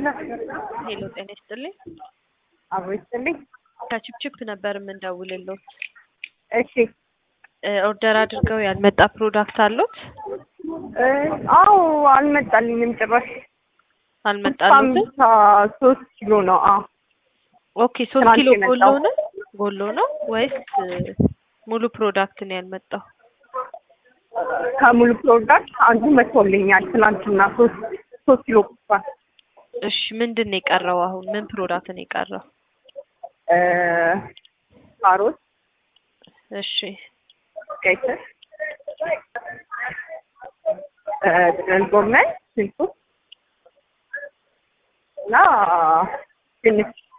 ሄሎ ጤና ይስጥልኝ። አብሮ ይስጥልኝ። ከችፕችፕ ነበር የምንደውልልዎት። እሺ እ ኦርደር አድርገው ያልመጣ ፕሮዳክት አሉት? እ አዎ አልመጣልኝም ጭራሽ። አልመጣሉትም? ሀምሳ ሶስት ኪሎ ነው። አዎ ኦኬ ሶስት ትናንት ኪሎ ጎሎ የመጣው። ነው ጎሎ ነው ወይስ እ ሙሉ ፕሮዳክት ነው ያልመጣው? ከሙሉ ፕሮዳክት አንዱ መጥቶልኛል ትናንትና ሶስት ሶስት ኪሎ ቁጥሯል። እሺ ምንድን ነው የቀረው አሁን? ምን ፕሮዳክት ነው የቀረው? እ ካሮት፣ እሺ ቀይ ስር፣ እ ጥቅል ጎመን፣ ሽንኩርት እና ድንች